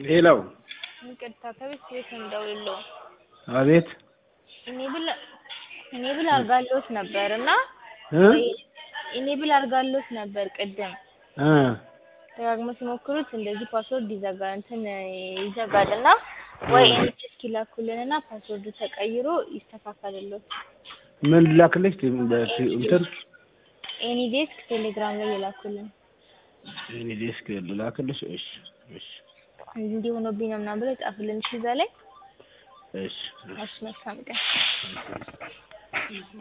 ሌላው ይቅርታ ከቤት ቤት እንደውለው አቤት ኢኔብል ኢኔብል አድርጋለሁት ነበር እና እ ኢኔብል አድርጋለሁት ነበር ቅድም እ ደጋግሞ ሲሞክሩት እንደዚህ ፓስወርድ ይዘጋ እንትን ይዘጋል እና ወይ ኤንኤች እስኪ ላኩልንና ፓስወርዱ ተቀይሮ ይስተካከልልዎት። ምን ላክልሽ? በቲ- እንትን ኤኒ ዴስክ ቴሌግራም ላይ የላኩልን እኔ ዴስክ ላክልሽ። እሺ እሺ እንዲህ ሆኖብኝ ነው ምናምን ብለው ጻፉልን። እሺ እዛ ላይ እሺ እሺ መልካም ቀን